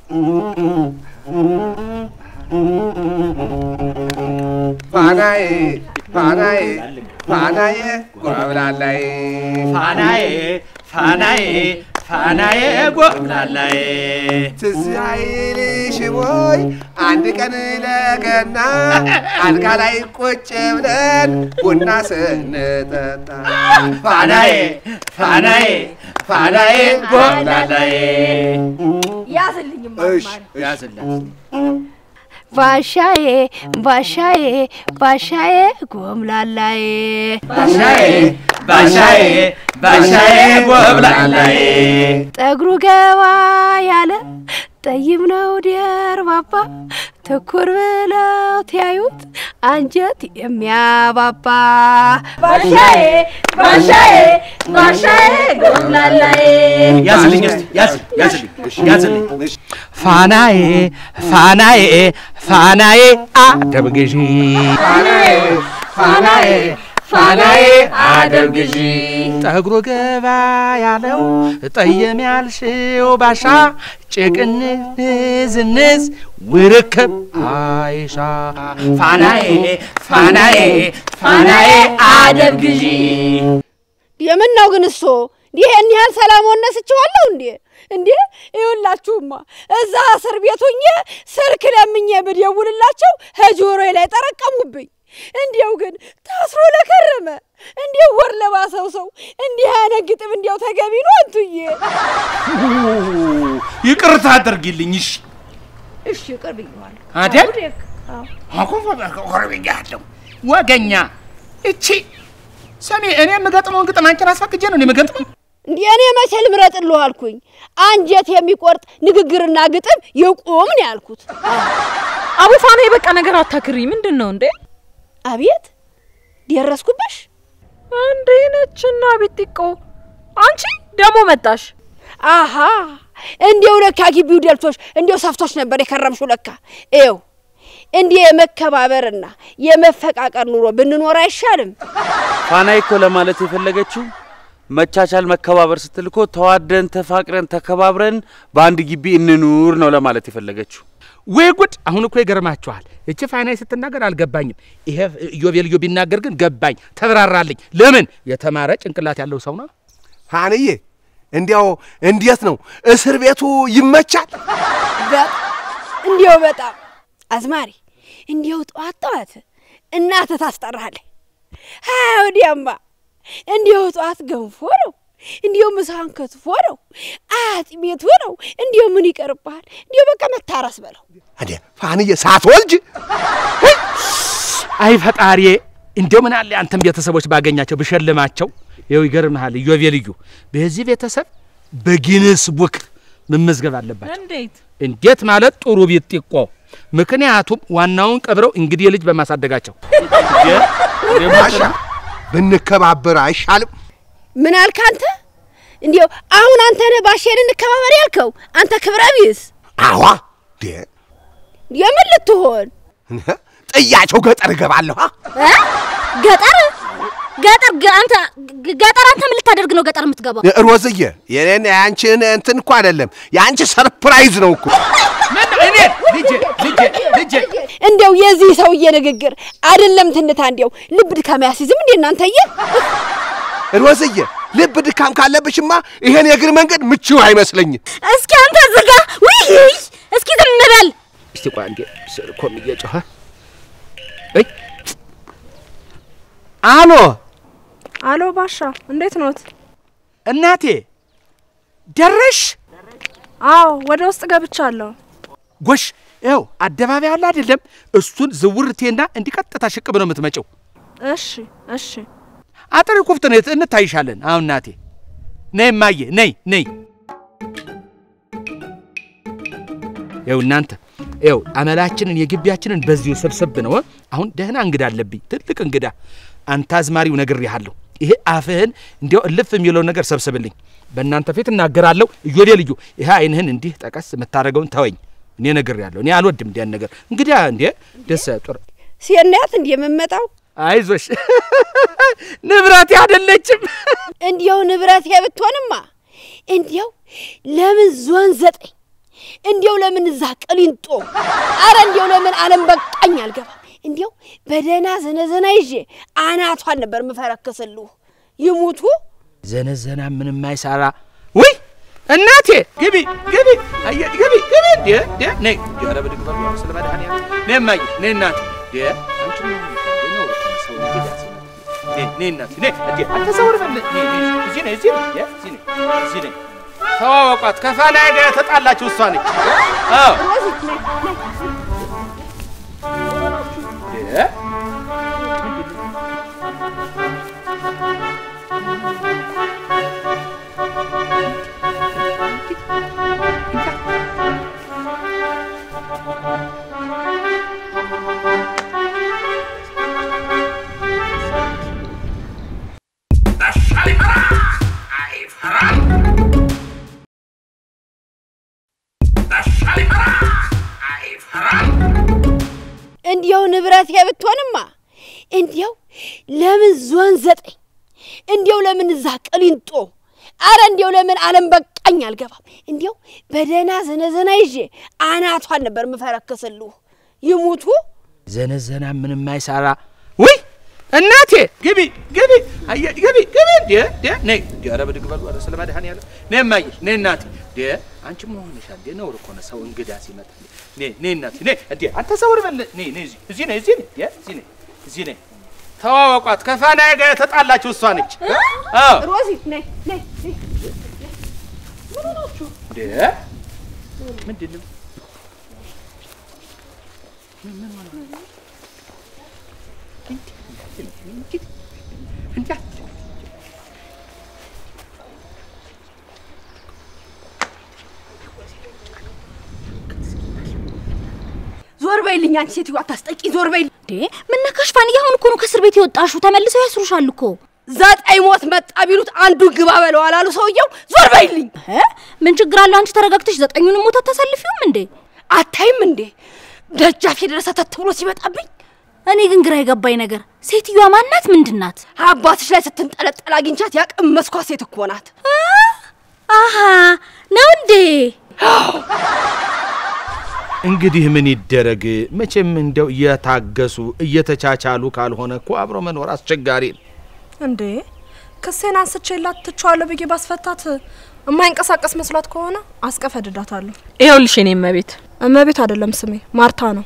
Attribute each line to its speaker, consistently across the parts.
Speaker 1: ፋናዬ ፋናዬ ፋናዬ ጎብላላይ
Speaker 2: ፋናዬ ፋናዬ ፋናዬ ጎብላላይ
Speaker 1: ትዝ አይልሽም ወይ አንድ ቀን ለገና አልጋ ላይ ቁጭ ብለን ቡና ስንጠጣ
Speaker 2: ፋናዬ ፋናዬ ፋናዬ ጎብላላይ
Speaker 3: ያዝልኝማ
Speaker 1: እሺ
Speaker 2: ያዝላት
Speaker 3: ባሻዬ ባሻዬ ባሻዬ ጎምላላዬ
Speaker 2: ባሻዬ ባሻዬ ባሻዬ ጎብላላይ
Speaker 3: ጠጉሩ ገባ ያለ ጠይም ነው ደርባባ ትኩር ብለው ተያዩት አንጀት የሚያባባ ባሻዬ ባሻዬ ባሻዬ ጎምላላዬ
Speaker 2: ያዝልኝ እስቲ ያዝ ያዝልኝ ያዝልኝ ፋናዬ ፋናዬ ፋናዬ አደብ ግዢ
Speaker 1: ፋናዬ ፋናዬ ፋናዬ
Speaker 2: አደብ ግዢ ጠጉሩ ገባ ያለው ጠየም ያልሽው ባሻ ጭቅንዝንዝ ውርክብ አይሻ ፋናዬ ፋናዬ ፋናዬ አደብ ግዢ
Speaker 3: የምን ነው ግን እሶ ይሄን ያህል ሰላም ወነስችኋለሁ እንዴ? እንዴ ይኸውላችሁማ እዛ እስር ቤት ሆኜ ስልክ ለምኜ ብደውልላቸው ከጆሮዬ ላይ ጠረቀሙብኝ። እንዲያው ግን ታስሮ ለከረመ እንዲያው ወር ለባሰው ሰው እንዲህ አይነት ግጥም እንዲያው ተገቢ ነው አንቱዬ?
Speaker 2: ይቅርታ አድርጊልኝ እሺ
Speaker 3: እሺ ቅርብ ይዋል
Speaker 2: አይደል አኮርብኛለሁ ወገኛ እቺ ሰሚ እኔ የምገጥመውን ግጥም አንቺን አስፈቅጄ ነው እኔ የምገጥመው
Speaker 3: እንዴ እኔ መቼ ልምረጥልህ አልኩኝ? አንጀት የሚቆርጥ ንግግርና ግጥም ይቁም ነው ያልኩት።
Speaker 4: አቡፋና የበቃ ነገር አታክሪ። ምንድን ነው እንዴ?
Speaker 3: አቤት ደረስኩብሽ።
Speaker 4: እንዴ ነችና ቢጢቆ አንቺ ደግሞ መጣሽ።
Speaker 3: አሃ እንዲያው ለካ ግቢው ደልቶች እንዲያው ሰፍቶች ነበር የከረምሽው ለካ። ይኸው እንዲህ የመከባበርና የመፈቃቀር ኑሮ ብንኖር አይሻልም?
Speaker 5: ፋናይ እኮ ለማለት የፈለገችው መቻቻል፣ መከባበር ስትል እኮ ተዋደን ተፋቅረን ተከባብረን በአንድ ግቢ እንኑር ነው ለማለት የፈለገችው።
Speaker 6: ወይ ጉድ! አሁን እኮ ይገርማችኋል። እቺ ፋናይ ስትናገር አልገባኝም። ይሄ ኢዮቤልዩ ቢናገር ግን ገባኝ፣ ተብራራልኝ። ለምን የተማረ ጭንቅላት ያለው ሰው ነው።
Speaker 1: ፋንዬ እንዲያው እንዴት ነው እስር ቤቱ ይመቻል?
Speaker 3: በጣም እንዲያው በጣም አዝማሪ እንዲያው ጠዋት ጠዋት እናትህ ታስጠራለህ። ሀያ ወዲያማ እንዲያው ጠዋት ገንፎ ነው፣ እንዲያው ምሳህን ከትፎ ነው፣ አጥሜቱ ነው። እንዲያው ምን ይቀርብሃል? እንዲያው በቃ መታረስ በለው።
Speaker 1: እንዴ ፋንዬ ሳትወልጅ
Speaker 6: አይ ፈጣሪዬ፣ እንዲያው ምን አለ አንተም ቤተሰቦች ባገኛቸው ብሸልማቸው። ይኸው ይገርምሃል፣ ኢዮቤልዩ በዚህ ቤተሰብ በጊንስ ቡክ መመዝገብ አለባቸው።
Speaker 4: እንዴት
Speaker 6: እንዴት ማለት ጥሩ ቢጢቆ ምክንያቱም ዋናውን ቀብረው እንግዲህ ልጅ በማሳደጋቸው
Speaker 1: አሻ ብንከባበር አይሻልም?
Speaker 3: ምን አልክ አንተ? እንዲያው አሁን አንተ ነህ ባሼን እንከባበር ያልከው አንተ ክብረ ቢስ
Speaker 1: አዋ ዴ
Speaker 3: የምን ልትሆን
Speaker 1: ጥያቸው ገጠር እገባለሁ። አ?
Speaker 7: እ? ገጠር ገጠር ገ- አንተ ገ- ገጠር አንተ ምን ልታደርግ ነው ገጠር የምትገባው?
Speaker 1: ሮዝዬ የኔን የአንቺን እንትን እኮ አይደለም የአንቺ ሰርፕራይዝ ነው እኮ።
Speaker 6: እኔ ልጄ ልጄ ልጄ
Speaker 3: እንዲያው የዚህ ሰውዬ ንግግር አይደለም ትንታ እንዲያው ልብ ድካም ያስይዝም እንዴ እናንተዬ?
Speaker 1: ሮዝዬ ልብ ድካም ካለብሽማ ይሄን የእግር መንገድ ምቹ አይመስለኝም።
Speaker 7: እስኪ አንተ ዝጋ። ውይ እስኪ ዝም በል።
Speaker 6: እስቲ ቆይ አንዴ ስልኮም እየጮኸ እይ አሎ
Speaker 4: አሎ ባሻ፣ እንዴት ኖት?
Speaker 6: እናቴ ደረሽ
Speaker 4: አዎ ወደ ውስጥ ገብቻለሁ።
Speaker 6: ጎሽ ይኸው አደባባይ አለ አይደለም እሱን ዝውርቴና እንዲቀጥታ ሽቅብ ነው የምትመጪው
Speaker 4: እሺ እሺ።
Speaker 6: አጥሪ ኩፍት ነው እንታይሻለን አሁን እናቴ ነይ እማዬ ነይ ነይ ይኸው እናንተ ይኸው አመላችንን የግቢያችንን በዚሁ ሰብሰብ ነው አሁን ደህና እንግዳ አለብኝ ትልቅ እንግዳ አንተ አዝማሪው ነግሬሃለሁ ይሄ አፍህን እንዲያው እልፍ የሚለውን ነገር ሰብስብልኝ በእናንተ ፊት እናገራለሁ እዮሌ ልዩ ይሄ አይንህን እንዲህ ጠቀስ የምታደርገውን ተወኝ እኔ ነግሬሃለሁ እኔ አልወድም እንዲያን ነገር እንግዳ እንዴ ደስ ጥሩ
Speaker 3: ሴናያት እንዲህ የምመጣው
Speaker 6: አይዞሽ ንብረቴ አይደለችም
Speaker 3: እንዲያው ንብረት ብትሆንማ እንዲያው ለምን ዞን ዘጠኝ እንዲያው ለምን እዛ ቅሊንጦ፣ አረ እንዲያው ለምን አለም በቃኝ አልገባም። እንዲያው በደህና ዘነዘና ይዤ አናቷን ነበር ምፈረክስልሁ። ይሙቱ
Speaker 6: ዘነዘና ምንም አይሰራ። ውይ እናቴ ግቢ ግቢ አየ ግቢ ግቢ እንዴ እንዴ ነይ እንዴ ኧረ ብድግ በሉ ስለ መድኃኒዓለም ነይ እማዬ ነይ እናቴ እንዴ አንቺ ምን ሆነሽ እንዴ ነው እኮ ሰው እንግዳ ሲመጣ ነይ ነይ እናቴ ነይ እንዴ አትሰውር በል ነይ ነይ እዚህ ነይ እዚህ ነይ እንዴ እዚህ ነይ እዚህ ነይ ተዋወቋት ከፋናዬ ጋር የተጣላችሁ እሷ ነች አዎ እንዴ
Speaker 3: እንዲያው ንብረቴ ብትሆንማ እንዲያው ለምን ዞን ዘጠኝ እንዲያው ለምን እዛ ቅሊንጦ አረ እንዲያው ለምን አለም በቃኝ አልገባም። እንዲያው በደህና ዘነዘና ይዤ አናቷን ነበር ምፈረክስልሁ። ይሙቱ
Speaker 6: ዘነዘና ምንም አይሰራ። ውይ እናቴ ግቢ ግቢ አየ ግቢ ግቢ እንዴ እንዴ ነይ እንዴ ኧረ ብድግ በሉ ኧረ ስለ መድኃኒዓለም ነይ እማዬ ነይ እናቴ እንዴ አንቺ ምን ሆነሻል እንዴ ነውር እኮ ነው ሰው እንግዳ ሲመጣ ነይ ነይ እናቴ ነይ እንዴ አንተ ሰውር በል ነይ ነይ እዚህ እዚህ ነይ እዚህ ነይ እንዴ እዚህ ነይ እዚህ ነይ ተዋወቋት ከፋናዬ ጋር የተጣላችሁ እሷ ነች አዎ
Speaker 3: ሮዚ ነይ ነይ ነይ።
Speaker 6: እንዴ ምንድን ነው
Speaker 3: ዞር በይልኝ አንቺ ሴትዮ አታስጠቂ። ዞር በይልኝ።
Speaker 7: እንዴ ምን ነካሽ ፋንዬ? አሁን እኮ ነው ከእስር ቤት የወጣሽው። ተመልሰው ያስሩሻል እኮ።
Speaker 3: ዘጠኝ ሞት መጣ ቢሉት አንዱን ግባ በለው አላሉ ሰውየው። ዞር በይልኝ።
Speaker 7: እ? ምን ችግር አለው? አንቺ ተረጋግተሽ ዘጠኙንም ሞት አታሳልፊውም እንዴ?
Speaker 3: አታይም እንዴ ደጃፍ የደረሰ ተት ብሎ ሲመጣብኝ
Speaker 7: እኔ ግን ግራ የገባኝ ነገር ሴትዮዋ ማናት? ምንድን ናት?
Speaker 3: አባትሽ ላይ ስትንጠለጠል አግኝቻት ያቀመስኳት ሴት እኮ ናት።
Speaker 7: አሃ ነው እንዴ?
Speaker 6: እንግዲህ ምን ይደረግ መቼም እንደው እየታገሱ እየተቻቻሉ ካልሆነ እኮ አብሮ መኖር አስቸጋሪ ነው።
Speaker 8: እንዴ ክሴን አንስቼላት ትቼዋለሁ ብዬ ባስፈታት የማይንቀሳቀስ መስሏት ከሆነ አስቀፈድዳታለሁ።
Speaker 4: ይኸውልሽ የኔ እመቤት
Speaker 8: እመቤት አይደለም ስሜ ማርታ ነው።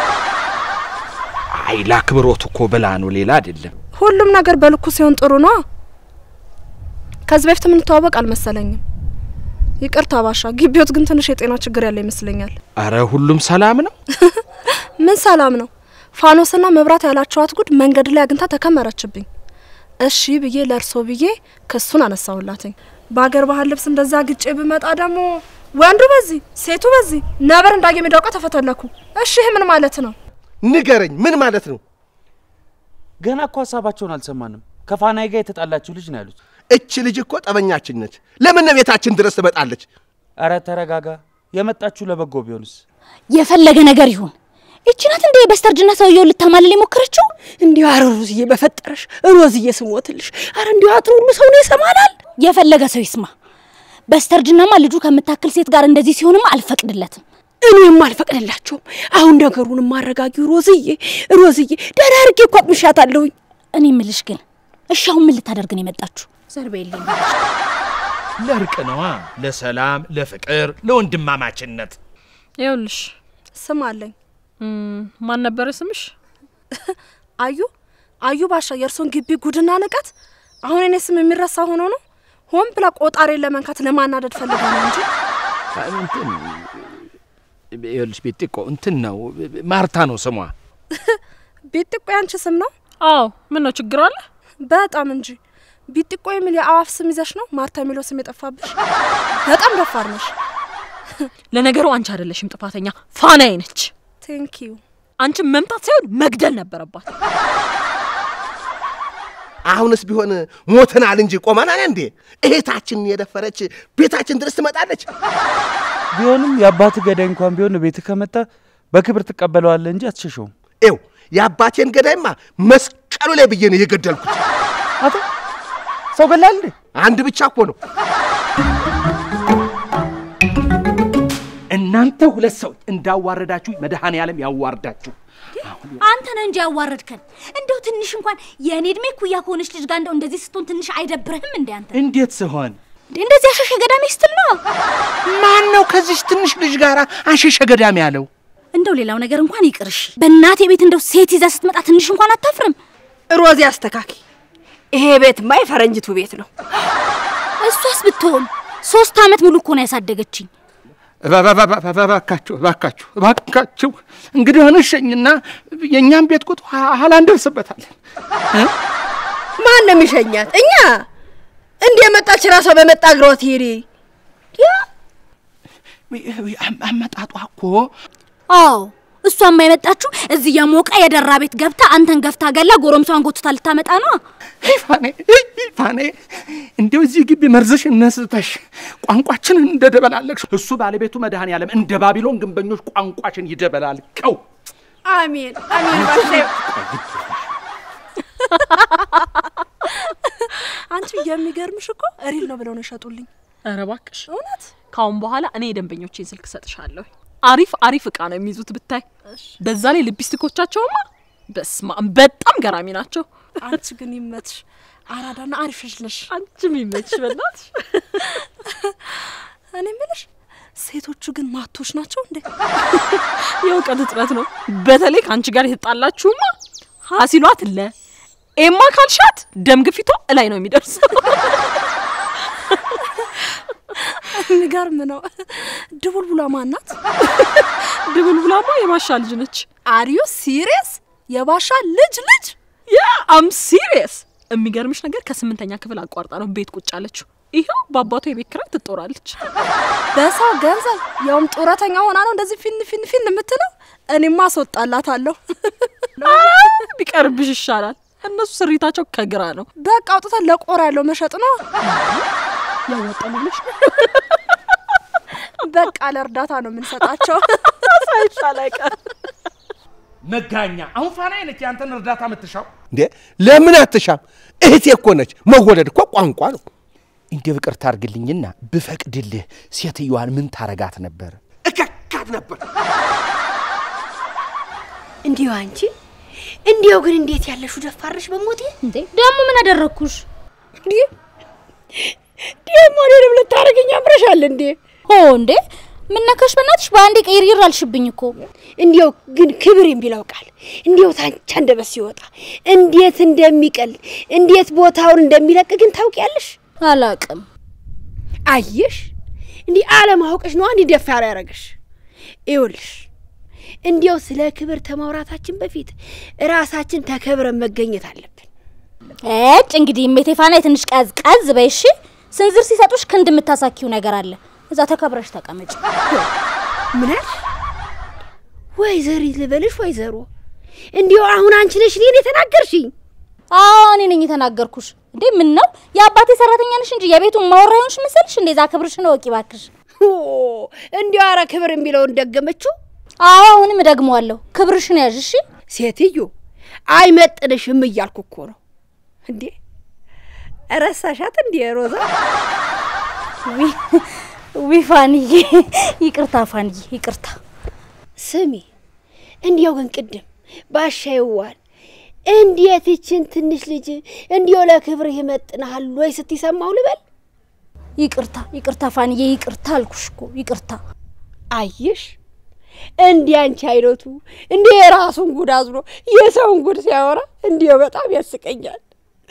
Speaker 6: አይ ለአክብሮት እኮ ብላ ነው ሌላ አይደለም።
Speaker 8: ሁሉም ነገር በልኩ ሲሆን ጥሩ ነው። ከዚህ በፊት የምንተዋወቅ አልመሰለኝም። ይቅርታ ባሻ፣ ግቢዎት ግን ትንሽ የጤና ችግር ያለ ይመስለኛል።
Speaker 6: አረ ሁሉም ሰላም ነው።
Speaker 8: ምን ሰላም ነው? ፋኖስና መብራት ያላቸዋት ጉድ መንገድ ላይ አግኝታ ተከመረችብኝ። እሺ ብዬ ለእርሶ ብዬ ክሱን አነሳሁላትኝ። በሀገር ባህል ልብስ እንደዛ ግጬ ብመጣ ደግሞ ወንዱ በዚህ ሴቱ በዚህ ነበር እንዳየ ሚዳውቃ ተፈተለኩ። እሺ ይህ ምን ማለት ነው?
Speaker 1: ንገረኝ፣ ምን ማለት ነው?
Speaker 5: ገና እኮ ሀሳባቸውን አልሰማንም። ከፋናዬ ጋር የተጣላችሁ ልጅ ነው ያሉት።
Speaker 1: እች ልጅ እኮ ጠበኛችን ነች። ለምን ነው ቤታችን ድረስ ትመጣለች?
Speaker 5: አረ ተረጋጋ። የመጣችሁ ለበጎ ቢሆንስ?
Speaker 7: የፈለገ ነገር ይሁን ይቺ ናት እንዴ በስተርጅና ሰውየውን ልታማልል የሞከረችው?
Speaker 3: እንዲሁ አረ ሮዝዬ በፈጠረሽ ሮዝዬ ስሞትልሽ፣ አረ እንዲሁ አጥሩ ሁሉ ሰው ነው ይሰማናል።
Speaker 7: የፈለገ ሰው ይስማ። በስተርጅናማ ልጁ ከምታክል ሴት ጋር እንደዚህ ሲሆንማ አልፈቅድለትም።
Speaker 3: እኔም አልፈቅድላቸውም። አሁን ነገሩን ማረጋጊው ሮዝዬ፣ ሮዝዬ ደህና አድርጌ እኮ አቅምሻታለሁኝ።
Speaker 7: እኔ ምልሽ ግን እሺ አሁን ምን ልታደርግ ነው የመጣችሁ? ዘርቤልኝ
Speaker 6: ለእርቅ ነዋ፣ ለሰላም፣ ለፍቅር፣ ለወንድማማችነት።
Speaker 4: ይኸውልሽ
Speaker 8: ስም አለኝ።
Speaker 4: እም፣ ማን ነበረ ስምሽ?
Speaker 8: አዩ አዩ ባሻ፣ የእርሶን ግቢ ጉድና ንቀት አሁን እኔ ስም የሚረሳ ሆኖ ነው? ሆን ብላ ቆጣሬን ለመንካት ለማናደድ ፈልጋ ነው እንጂ
Speaker 6: እንትን ይኸውልሽ ቤጢቆ እንትን ነው ማርታ ነው ስሟ።
Speaker 8: ቢጥቆ ያንቺ ስም ነው?
Speaker 4: አዎ ምን ነው ችግር አለ?
Speaker 8: በጣም እንጂ ቢጥቆ የሚል የአዋፍ ስም ይዘሽ ነው ማርታ የሚለው ስም የጠፋብሽ። በጣም ደፋር ነሽ።
Speaker 4: ለነገሩ አንቺ አይደለሽም ጥፋተኛ፣ ፋናዬ ነች።
Speaker 8: ቴንክ ዩ።
Speaker 4: አንቺን መምታት ሳይሆን መግደል ነበረባት።
Speaker 1: አሁንስ ቢሆን ሞተናል እንጂ ቆመናል እንዴ? እህታችንን የደፈረች ቤታችን ድረስ ትመጣለች?
Speaker 5: ቢሆንም የአባት ገዳይ እንኳን ቢሆን ቤት ከመጣ በክብር ትቀበለዋለህ እንጂ አትሸሸውም።
Speaker 1: ኤው የአባቴን ገዳይማ መስቀሉ ላይ ብዬ ነው የገደልኩት።
Speaker 5: አቶ ሰው ገላል እንዴ?
Speaker 1: አንድ ብቻ እኮ ነው።
Speaker 6: እናንተ ሁለት ሰዎች እንዳዋረዳችሁ መድኃኔ ዓለም ያዋርዳችሁ።
Speaker 7: አንተ ነህ እንጂ ያዋረድከን። እንደው ትንሽ እንኳን የእኔ እድሜ ኩያ ከሆነች ልጅ ጋር እንደው እንደዚህ ስትሆን ትንሽ አይደብርህም እንዴ አንተ?
Speaker 6: እንዴት ስሆን
Speaker 7: እንዴ እንደዚህ አሸሸ ገዳሜ ስትል ነው።
Speaker 6: ማን ነው ከዚች ትንሽ ልጅ ጋር አሸሸ ገዳም ያለው?
Speaker 7: እንደው ሌላው ነገር እንኳን ይቅርሽ። በእናቴ ቤት እንደው ሴት ይዛ ስትመጣ ትንሽ እንኳን አታፍርም?
Speaker 3: ሮዚ አስተካኪ። ይሄ ቤትማ የፈረንጅቱ ቤት ነው።
Speaker 7: እሷስ ብትሆን ሶስት አመት ሙሉ እኮ ነው ያሳደገችኝ።
Speaker 6: እባካችሁ እባካችሁ እባካችሁ እንግዲህ ሆነ ሸኝና የእኛም ቤት ቁጥ ኋላ እንደርስበታለን።
Speaker 3: ማን ነው የሚሸኛት? እኛ እንደ የመጣች ራሷ በመጣ እግሯ ትሄድ።
Speaker 6: አመጣጧ እኮ
Speaker 7: አዎ እሷማ የመጣችሁ እዚህ የሞቀ የደራ ቤት ገብታ አንተን ገፍታ ገላ ጎረምሷን ጎትታ ልታመጣ ነው።
Speaker 6: ፋኔ ፋኔ እንዲው እዚህ ግቢ መርዝሽን ነስተሽ ቋንቋችንን እንደደበላለቅሽ እሱ ባለቤቱ መድኃኔ ዓለም እንደ ባቢሎን ግንበኞች ቋንቋሽን ይደበላልቀው።
Speaker 3: አሜን አሜን። ባሻ
Speaker 8: አንቺ የሚገርምሽ እኮ ሪል ነው ብለው ነው የሸጡልኝ።
Speaker 4: ኧረ እባክሽ
Speaker 8: እውነት
Speaker 4: ካሁን በኋላ እኔ የደንበኞቼን ስልክ ሰጥሻለሁ። አሪፍ አሪፍ እቃ ነው የሚይዙት ብታይ። በዛ ላይ ልቢስቲኮቻቸውማ በስማ በጣም ገራሚ ናቸው።
Speaker 8: አንቺ ግን ይመትሽ፣ አራዳና አሪፍ ልጅ ነሽ።
Speaker 4: አንቺም ይመችሽ በእናትሽ።
Speaker 8: እኔ የምልሽ ሴቶቹ ግን ማቶች ናቸው እንዴ?
Speaker 4: የእውቀት እጥረት ነው። በተለይ ከአንቺ ጋር የተጣላችሁማ ሀሲሏት ለ ኤማ ካልሻት ደም ግፊቷ እላይ ነው የሚደርሰው።
Speaker 8: የሚገርም ነው። ድቡልቡላ ማናት?
Speaker 4: ድቡልቡላማ የባሻ ልጅ ነች።
Speaker 8: አሪዩ ሲሪየስ? የባሻ ልጅ ልጅ?
Speaker 4: ያ አም ሲሪየስ። የሚገርምሽ ነገር ከስምንተኛ ክፍል አቋርጣ ነው ቤት ቁጭ አለችው። ይኸው በአባቷ የቤት ኪራይ ትጦራለች።
Speaker 8: በሰው ገንዘብ ያውም ጡረተኛ ሆና ነው እንደዚህ ፊን ፊን ፊን የምትለው። እኔማ አስወጣላታለሁ።
Speaker 4: ቢቀርብሽ ይሻላል። እነሱ ስሪታቸው ከግራ ነው።
Speaker 8: በቃ አውጥተን ለቆራ ያለው መሸጥ ነው።
Speaker 4: ያወጣሉ ብለሽ
Speaker 8: በቃ ለእርዳታ ነው የምንሰጣቸው።
Speaker 4: ሳይሻል አይቀርም።
Speaker 6: መጋኛ አሁን ፋና ነች ያንተን እርዳታ የምትሻው።
Speaker 1: እንዴ ለምን አትሻም? እህቴ እኮ ነች። መወለድ እኮ ቋንቋ ነው።
Speaker 6: እንደ ይቅርታ አድርግልኝና ብፈቅድልህ ሴትዮዋን ምን ታረጋት ነበር?
Speaker 1: እከካት ነበር።
Speaker 3: እንዲሁ አንቺ እንዲሁ ግን እንዴት ያለሹ ደፋርሽ በሞቴ
Speaker 7: እንዴ ደግሞ ምን አደረግኩሽ?
Speaker 3: ደግሞ እኔንም ልታደርገኝ አምረሻል እንዴ?
Speaker 7: ኦ እንዴ ምን ነካሽ? በእናትሽ በአንዴ ቀይር አልሽብኝ እኮ።
Speaker 3: እንዲያው ግን ክብር የሚለው ቃል እንዲያው ታንቻ እንደበት ሲወጣ እንዴት እንደሚቀል እንዴት ቦታውን እንደሚለቅ ግን ታውቂያለሽ?
Speaker 7: አላቅም።
Speaker 3: አየሽ፣ እንዲህ አለማወቅሽ ነው እንዲህ ደፋር ያደረገሽ። ይኸውልሽ እንዲያው ስለ ክብር ከማውራታችን በፊት ራሳችን ተከብረን መገኘት አለብን።
Speaker 7: እጭ እንግዲህ እሜቴ ፋናዬ ትንሽ ቀዝ ቀዝ በይ እሺ። ስንዝር ሲሰጡሽ ክንድ የምታሳኪው ነገር አለ። እዛ ተከብረሽ ተቀመጭ።
Speaker 3: ምን አልሽ? ወይዘሪት ልበልሽ ወይዘሮ? እንዲያው አሁን አንቺ ነሽ እኔን የተናገርሽኝ?
Speaker 7: አዎ እኔ ነኝ የተናገርኩሽ። እንዴ ምን ነው የአባቴ ሰራተኛ ነሽ እንጂ የቤቱን ማወራ ይሆንሽ መሰልሽ? እንደዛ ክብርሽን እወቂ እባክሽ።
Speaker 3: ኦ እንዲያው ኧረ ክብር የሚለውን ደገመችው።
Speaker 7: አዎ አሁንም እደግመዋለሁ። ክብርሽን ያዥ እሺ።
Speaker 3: ሴትዮ አይመጥንሽም እያልኩ እኮ ነው። እንዴ ረሳሻት እንዴ ሮዛ?
Speaker 7: ዊ ፋንዬ፣ ይቅርታ ፋንዬ፣ ይቅርታ።
Speaker 3: ስሚ እንዲያው ግን ቅድም ባሻ ይዋል እንዴት ይችን ትንሽ ልጅ እንዲያው ለክብርህ ይመጥንሃል ወይ ስትሰማው ልበል?
Speaker 7: ይቅርታ፣ ይቅርታ ፋንዬ፣ ይቅርታ አልኩሽ እኮ ይቅርታ።
Speaker 3: አየሽ እንዲህ አንቺ አይነቱ እንደ የራሱን ጉድ አዝሎ የሰውን ጉድ ሲያወራ እንዲያው በጣም ያስቀኛል።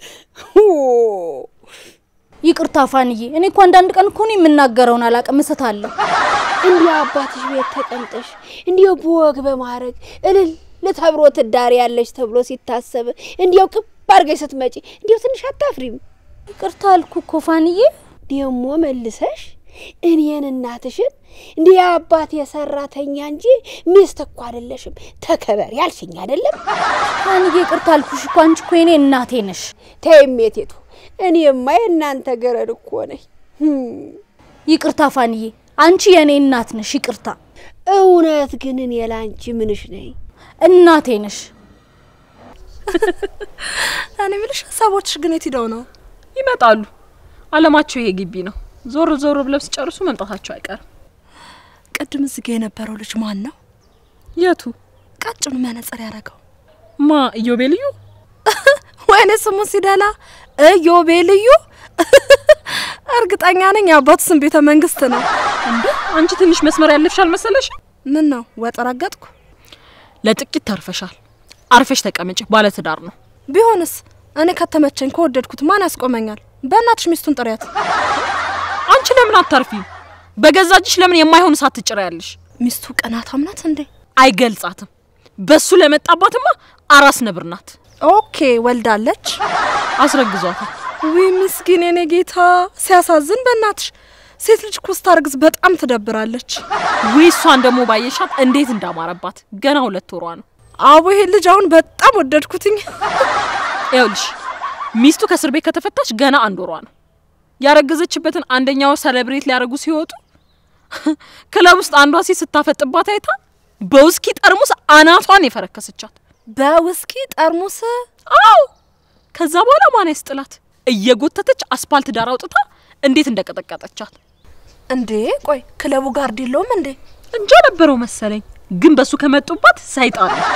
Speaker 7: ይቅርታ ፋንዬ፣ እኔ እኮ አንዳንድ ቀን እኮ ነው የምናገረውን አላውቅም፣ እስታለሁ።
Speaker 3: እንዲያው አባትሽ ቤት ተቀምጠሽ እንዲያው በወግ በማድረግ እልል ተብሎ ትዳር ያለች ተብሎ ሲታሰብ እንዲያው ቅብ አድርገሽ ስትመጪ እንዲያው ትንሽ አታፍሪም?
Speaker 7: ይቅርታ አልኩ እኮ ፋንዬ።
Speaker 3: ደግሞ መልሰሽ እኔን እናትሽን እንዲህ የአባት የሰራተኛ እንጂ ሚስት እኮ አይደለሽም ተከበር ያልሽኝ አይደለም?
Speaker 7: ፋንዬ ይቅርታ አልኩሽ እኮ አንቺ እኮ የኔ እናቴ ነሽ።
Speaker 3: ተይሜቴቱ እኔማ የእናንተ ገረድ እኮ ነኝ።
Speaker 7: ይቅርታ ፋንዬ፣ አንቺ የኔ እናት ነሽ። ይቅርታ።
Speaker 3: እውነት ግን እኔ ላንቺ ምንሽ ነኝ?
Speaker 7: እናቴ ነሽ።
Speaker 8: እኔ የምልሽ ሀሳቦችሽ ግን የት ሂደው ነው?
Speaker 4: ይመጣሉ። አለማቸው ይሄ ግቢ ነው። ዞር ዞር ብለው ሲጨርሱ መምጣታቸው አይቀርም።
Speaker 8: ቅድም እዚህ ጋ የነበረው ልጅ ማን ነው?
Speaker 4: የቱ
Speaker 8: ቀጭኑ መነጽር ያደረገው
Speaker 4: ማ ኢዮቤ ልዩ
Speaker 8: ወይኔ ስሙ ሲደላ እዮቤ ልዩ። እርግጠኛ ነኝ የአባቱ ስም ቤተ መንግስት ነው።
Speaker 4: እንዴ አንቺ ትንሽ መስመር ያለፍሽ አልመሰለሽ?
Speaker 8: ምን ነው ወጥ ረገጥኩ?
Speaker 4: ለጥቂት ተርፈሻል። አርፈሽ ተቀመጭ። ባለትዳር ነው።
Speaker 8: ቢሆንስ እኔ ከተመቸኝ ከወደድኩት ማን ያስቆመኛል? በእናትሽ ሚስቱን ጥሪያት።
Speaker 4: አንቺ ለምን አታርፊም? በገዛ እጅሽ ለምን የማይሆን እሳት ትጭሪያለሽ?
Speaker 8: ሚስቱ ቅናታም ናት እንዴ?
Speaker 4: አይገልጻትም። በሱ ለመጣባትማ አራስ ነብር ናት።
Speaker 8: ኦኬ ወልዳለች።
Speaker 4: አስረግዟታል።
Speaker 8: ዊ ምስኪን የኔ ጌታ ሲያሳዝን። በእናትሽ ሴት ልጅ እኮ ስታረግዝ በጣም ትደብራለች።
Speaker 4: ውይ እሷን ደግሞ ባየሻት እንዴት እንዳማረባት ገና ሁለት ወሯ ነው።
Speaker 8: አቦ ይሄ ልጅ አሁን በጣም ወደድኩትኝ።
Speaker 4: ይኸውልሽ ሚስቱ ከእስር ቤት ከተፈታች ገና አንድ ወሯ ነው። ያረገዘችበትን አንደኛ ወር ሰለብሬት ሊያደርጉ ሲወጡ ክለብ ውስጥ አንዷ ሴት ስታፈጥባት አይታ በውስኪ ጠርሙስ አናቷን የፈረከሰቻት።
Speaker 8: በውስኪ ጠርሙስ
Speaker 4: አዎ። ከዛ በኋላ ማን ያስጥላት? እየጎተተች አስፓልት ዳር አውጥታ እንዴት እንደቀጠቀጠቻት
Speaker 8: እንዴ! ቆይ ክለቡ ጋርድ የለውም እንዴ?
Speaker 4: እንጃ ነበረው መሰለኝ። ግን በሱ ከመጡባት ሰይጣን ነች።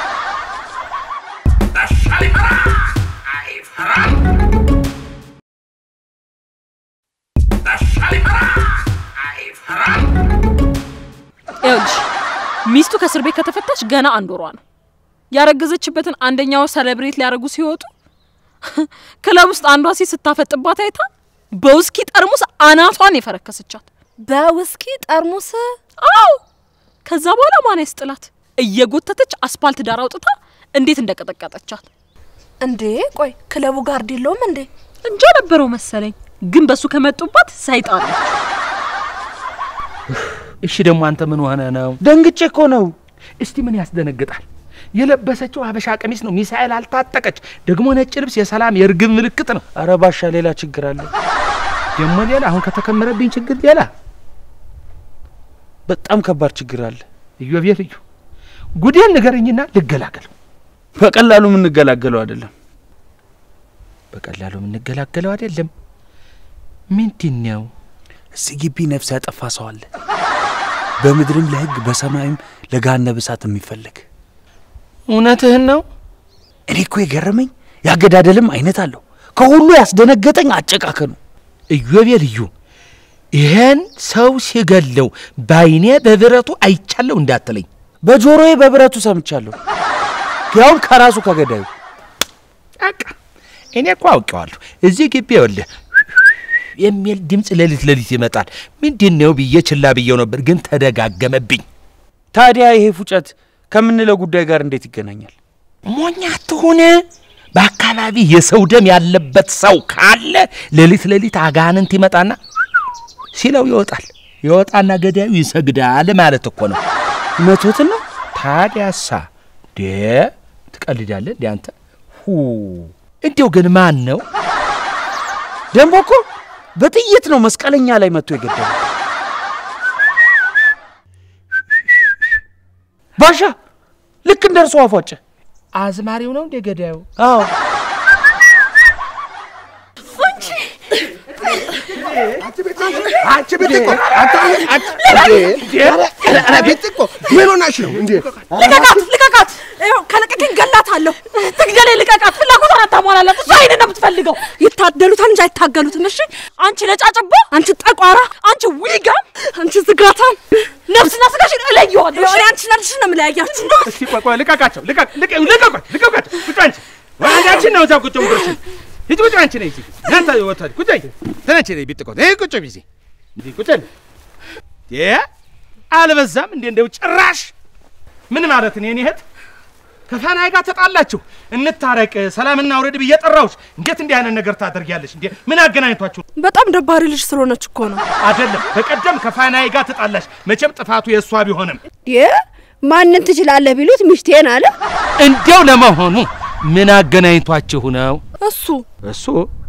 Speaker 4: ይኸውልሽ ሚስቱ ከእስር ቤት ከተፈታች ገና አንድ ወሯ ነው። ያረገዘችበትን አንደኛ ወር ሰለብሬት ሊያደርጉ ሲወጡ ክለብ ውስጥ አንዷ ሴት ስታፈጥባት አይታ በውስኪ ጠርሙስ አናቷን የፈረከሰቻት።
Speaker 8: በውስኪ ጠርሙስ
Speaker 4: አዎ። ከዛ በኋላ ማን ያስጥላት? እየጎተተች አስፓልት ዳር አውጥታ እንዴት እንደቀጠቀጠቻት።
Speaker 8: እንዴ! ቆይ ክለቡ ጋርድ የለውም እንዴ?
Speaker 4: እንጃ ነበረው መሰለኝ። ግን በሱ ከመጡባት ሰይጣን ነች።
Speaker 6: እሺ ደግሞ አንተ ምን ሆነ ነው?
Speaker 5: ደንግጬ እኮ ነው።
Speaker 6: እስቲ ምን ያስደነግጣል? የለበሰችው ሀበሻ ቀሚስ ነው። ሚሳኤል አልታጠቀች። ደግሞ ነጭ ልብስ የሰላም የእርግብ ምልክት ነው።
Speaker 5: አረ ባሻ ሌላ ችግር አለ።
Speaker 6: ደግሞ ሌላ አሁን ከተከመረብኝ ችግር ሌላ
Speaker 5: በጣም ከባድ ችግር አለ።
Speaker 6: እዮቤ ልዩ ጉዴን ንገረኝና ልገላገል።
Speaker 5: በቀላሉ የምንገላገለው አይደለም።
Speaker 6: በቀላሉ የምንገላገለው አይደለም። ምንድን ነው?
Speaker 5: እዚህ ግቢ ነፍስ ያጠፋ ሰው አለ። በምድርም ለሕግ በሰማይም ለገሃነመ እሳት የሚፈለግ።
Speaker 6: እውነትህን ነው?
Speaker 5: እኔ እኮ የገረመኝ ያገዳደልም አይነት አለው። ከሁሉ ያስደነገጠኝ አጨቃከኑ።
Speaker 6: እዮቤ ልዩ ይሄን ሰው ሲገለው ባይኔ በብረቱ አይቻለሁ እንዳትለኝ።
Speaker 5: በጆሮዬ በብረቱ ሰምቻለሁ፣ ያውም ከራሱ ከገዳዩ።
Speaker 6: በቃ እኔ እኮ አውቄዋለሁ። እዚህ ግቢ ይኸውልህ የሚል ድምፅ ሌሊት ሌሊት ይመጣል። ምንድን ነው ብዬ ችላ ብዬው ነበር፣ ግን ተደጋገመብኝ።
Speaker 5: ታዲያ ይሄ ፉጨት ከምንለው ጉዳይ ጋር እንዴት ይገናኛል?
Speaker 6: ሞኛ ትሁን። በአካባቢ የሰው ደም ያለበት ሰው ካለ ሌሊት ሌሊት አጋንንት ይመጣና ሲለው ይወጣል። ይወጣና ገዳዩ ይሰግዳል ማለት እኮ ነው።
Speaker 5: እውነቶትን ነው።
Speaker 6: ታዲያሳ ዴ ትቀልዳለህ እንዴ አንተ? ሁ እንዲያው ግን ማን ነው?
Speaker 5: ደግሞ እኮ በጥይት ነው መስቀለኛ ላይ መጥቶ የገደለው። ባሻ ልክ እንደ እርሱ አፏጨ።
Speaker 6: አዝማሪው ነው እንደ ገዳዩ?
Speaker 5: አዎ
Speaker 1: አንቺ ብጥቆ አንተ አንቺ ኧረ ብጥቆ ምን ሆናሽ ነው እንዴ?
Speaker 4: ልቀቃት! ልቀቃት! ይኸው ከለቀቀኝ ገላታለሁ። ትግደሌ! ልቀቃት! ፍላጎቷን አታሟላላት። እሷ ይሄንን ነው የምትፈልገው።
Speaker 8: ይታደሉታል እንጂ አይታገሉትም። እሺ
Speaker 4: አንቺ ነጫጭባ፣
Speaker 8: አንቺ ጠቋራ፣
Speaker 4: አንቺ ዊጋም፣
Speaker 8: አንቺ ዝጋታም፣
Speaker 4: ነፍስና ስጋሽን እለየዋለሁ። እሺ?
Speaker 8: እኔ አንቺ ነልሽ ነው የምለያያችሁ።
Speaker 6: እስቲ ቆይ ቆይ፣ ልቀቃቸው! ልቀቅ! ልቀቅ! ልቀቋት! ልቀቋት! ቁጭ አንቺ ወንዳችን ነው እዛ ቁጭ ብርሽ ሂጂ ቁጭ አንቺ ነይ እዚህ ናንተ ወጣ ቁጭ አይ ተነች ነይ ቢጥቆ ይሄ ቁጭ ቢዚ እንዴ ቁጭ አለ የ አልበዛም እንዴ እንደው ጭራሽ ምን ማለት ነው የኔ እህት ከፋናይ ጋር ተጣላችሁ እንታረቅ ሰላምና አውረድ ብዬ ጠራሁሽ እንዴት እንዲህ አይነት ነገር ታደርጊያለሽ እንዴ ምን አገናኝቷችሁ
Speaker 8: በጣም ደባሪ ልጅ ስለሆነች እኮ ነው።
Speaker 6: አይደለም በቀደም ከፋናይ ጋር ተጣላሽ መቼም ጥፋቱ የእሷ ቢሆንም
Speaker 3: ዴ ማንን ትችላለህ ቢሉት ሚስቴን አለ።
Speaker 6: እንዲያው ለመሆኑ ምን አገናኝቷችሁ ነው
Speaker 8: እሱ
Speaker 6: እሱ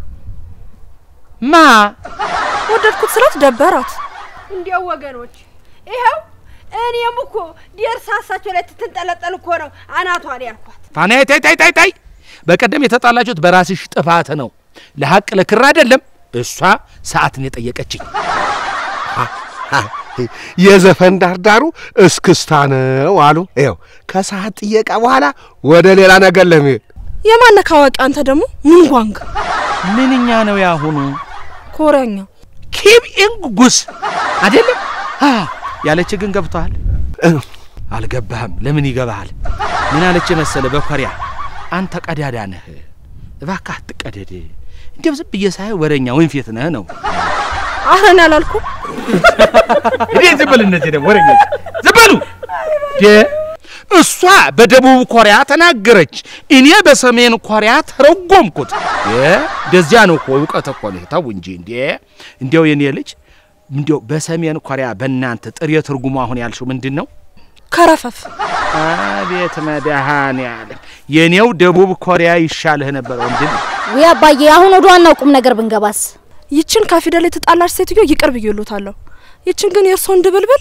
Speaker 6: ማ
Speaker 8: ወደድኩት ስላት ደበራት።
Speaker 3: እንዲያው ወገኖች ይኸው እኔም እኮ ደርሳሳቸው ላይ ትንጠለጠል እኮ ነው አናቷን ያልኳት።
Speaker 6: ፋናዬ ታይ ታይ ታይ ታይ በቀደም የተጣላችሁት በራስሽ ጥፋት ነው። ለሀቅ ለክር አይደለም። እሷ ሰዓትን የጠየቀችኝ
Speaker 1: የዘፈን ዳርዳሩ እስክስታ ነው አሉ። ይኸው ከሰዓት ጥየቃ በኋላ ወደ ሌላ ነገር ለመሄድ
Speaker 8: የማነካ አዋቂ አንተ ደግሞ ሙንጓንግ
Speaker 6: ምንኛ ነው ያሁኑ
Speaker 8: ኮሪያኛ
Speaker 6: ኪም ኢንጉስ አይደለም አ ያለች ግን ገብቷል። አልገባህም። ለምን ይገባሃል? ምን አለች መሰለ በኮሪያ አንተ ቀዳዳ ነህ፣ እባክህ አትቀደድ። እንዲያው ዝም ብዬ ሳይ ወሬኛ ወንፌት ነህ ነው።
Speaker 8: ኧረ እኔ አላልኩም።
Speaker 6: እዴ ዝም በል እነዚህ ደግሞ ወሬኛ ዝም በሉ። ደ እሷ በደቡብ ኮሪያ ተናገረች፣ እኔ በሰሜን ኮሪያ ተረጎምኩት። እንደዚያ ነው እኮ እውቀት እኮ ነው። ተው እንጂ እንዴ! እንዲያው የኔ ልጅ እንዲያው በሰሜን ኮሪያ በእናንተ ጥሬ ትርጉሙ አሁን ያልሽው ምንድን ነው?
Speaker 8: ከረፈፍ
Speaker 6: አቤት መድኃኔዓለም! የኔው ደቡብ ኮሪያ ይሻልህ ነበር ወንድም።
Speaker 7: ውይ አባዬ፣ አሁን ወደ ዋናው ቁም ነገር ብንገባስ?
Speaker 8: ይችን ከፊደል የተጣላች ሴትዮ ይቅር ብዬሎታለሁ። ይችን ግን የእርሶን ድብልብል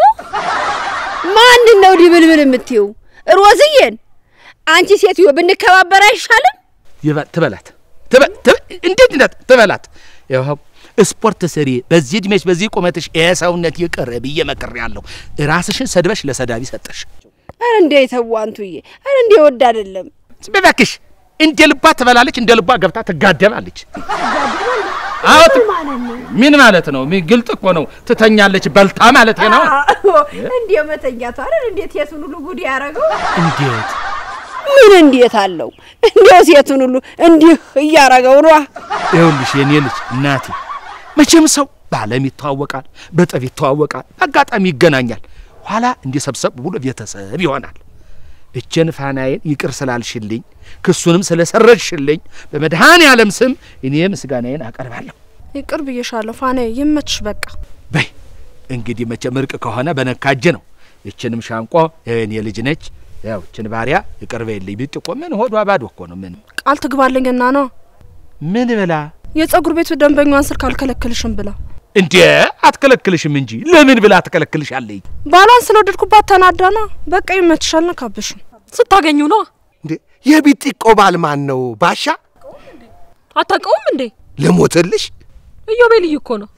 Speaker 3: ማንን ነው ድብልብል የምትይው? ሮዝዬን? አንቺ ሴትዮ ብንከባበር አይሻልም?
Speaker 6: ይበ- ትበላት ትበ- ትበ- እንዴት እንዳት ትበላት። ይኸው ስፖርት ስሪ። በዚህ እድሜሽ በዚህ ቁመትሽ ይሄ ሰውነት ይቅር ብዬ መክሬያለሁ። ራስሽን ሰድበሽ ለሰዳቢ ሰጠሽ።
Speaker 3: አረ እንዴ ተዋንቱዬ፣ አረ እንዴ ወድ አይደለም።
Speaker 6: ዝም በይ እባክሽ። እንደ ልቧ ትበላለች፣ እንደ ልቧ ገብታ ትጋደማለች። አዎ ት- ምን ማለት ነው? ምን ግልጥ እኮ ነው። ትተኛለች በልታ ማለት ነው።
Speaker 3: እንዴ መተኛቱ አይደል እንዴት የቱን ሁሉ ጉድ ያደረገው?
Speaker 6: እንዴት
Speaker 3: ምን እንዴት አለው? እንዴው ሴቱን ሁሉ እንዲህ እያረገው ነው።
Speaker 6: ይኸውልሽ የኔ ልጅ እናቴ፣ መቼም ሰው በዓለም ይተዋወቃል፣ በጠብ ይተዋወቃል፣ በአጋጣሚ ይገናኛል። ኋላ እንዲህ ሰብሰብ ብሎ ቤተሰብ ይሆናል። እችን ፋናዬን ይቅር ስላልሽልኝ ክሱንም ስለሰረዝሽልኝ በመድኃኔ ዓለም ስም እኔ ምስጋናዬን አቀርባለሁ።
Speaker 8: ይቅር ብዬሻለሁ። ፋኔ ይመችሽ በቃ።
Speaker 6: በይ እንግዲህ መቼም እርቅ ከሆነ በነካጅ ነው። ይችንም ሻንቆ የእኔ ልጅ ነች። ያው እችን ባሪያ ይቅር በይልኝ ብትቆ ምን ሆዷ ባዶ እኮ ነው። ምን
Speaker 8: ቃል ትግባልኝና ነው
Speaker 6: ምን ብላ
Speaker 8: የጸጉር ቤቱ ደንበኛዋን ስልክ አልከለክልሽም ብላ
Speaker 6: እንዴ አትከለክልሽም እንጂ ለምን ብላ ትከለክልሻለች?
Speaker 8: ባሏን ስለወደድኩባት ተናዳና በቃ ይመችሽ አልነካብሽም።
Speaker 4: ስታገኙ ነው።
Speaker 1: እንዴ የቢጢቆ ባል ማን ነው? ባሻ
Speaker 4: አታውቀውም እንዴ?
Speaker 1: ልሞትልሽ?
Speaker 4: እዮቤ ልዩ እኮ ነው።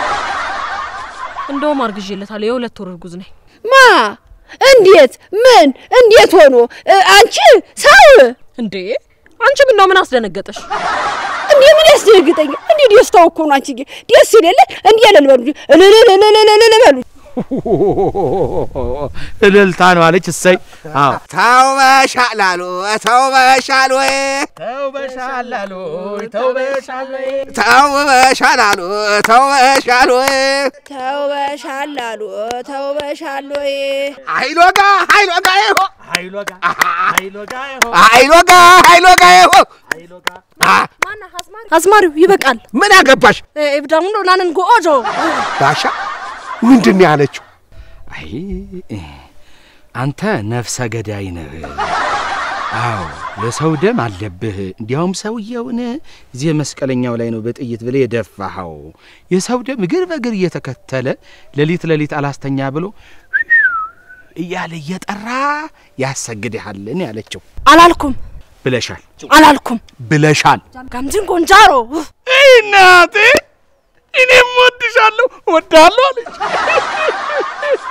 Speaker 4: እንደውም አርግዤለታለሁ። የሁለት ወር እርጉዝ ነኝ።
Speaker 3: ማ እንዴት ምን እንዴት ሆኖ እ፣ አንቺ ሰው
Speaker 4: እንዴ አንቺ ምን ነው ምን አስደነገጠሽ?
Speaker 3: እንዴ ምን ያስደነግጠኛል? እንዴ ደስታው እኮ ነው። አንቺ ደስ ይለለ እንዴ ለልበሉ እልልልልልልል በሉ
Speaker 6: እልልታ ነው አለች። እሰይ አዎ
Speaker 1: ተው በሻላሉ ተው በሻሉ
Speaker 6: ተው በሻላሉ ተው በሻሉ
Speaker 1: ተው በሻላሉ ተው በሻሉ
Speaker 3: ተው በሻላሉ ተው በሻሉ
Speaker 1: አይሎጋ አይሎጋ ይሆ
Speaker 6: ኃይሎጋ ኃይሎጋ ይሆ
Speaker 1: አይሎጋ አይሎጋ ይሆ
Speaker 8: አዝማሪው ይበቃል።
Speaker 1: ምን አገባሽ
Speaker 8: ኤብዳሙን ናንን ጎኦጆ
Speaker 1: ባሻ? ምንድን ነው ያለችው?
Speaker 6: አይ አንተ ነፍሰ ገዳይ ነህ። አዎ የሰው ደም አለብህ። እንዲያውም ሰውየውን እዚህ መስቀለኛው ላይ ነው በጥይት ብለህ የደፋኸው። የሰው ደም እግር በእግር እየተከተለ ሌሊት ሌሊት አላስተኛ ብሎ እያለ እየጠራ ያሰግድሃልን ያለችው
Speaker 8: አላልኩም
Speaker 6: ብለሻል
Speaker 8: አላልኩም።
Speaker 6: ብለሻል።
Speaker 8: ጋምጅን ጎንጃሮ
Speaker 6: እናቴ እኔም ወድሻለሁ ወዳለሁ አለች።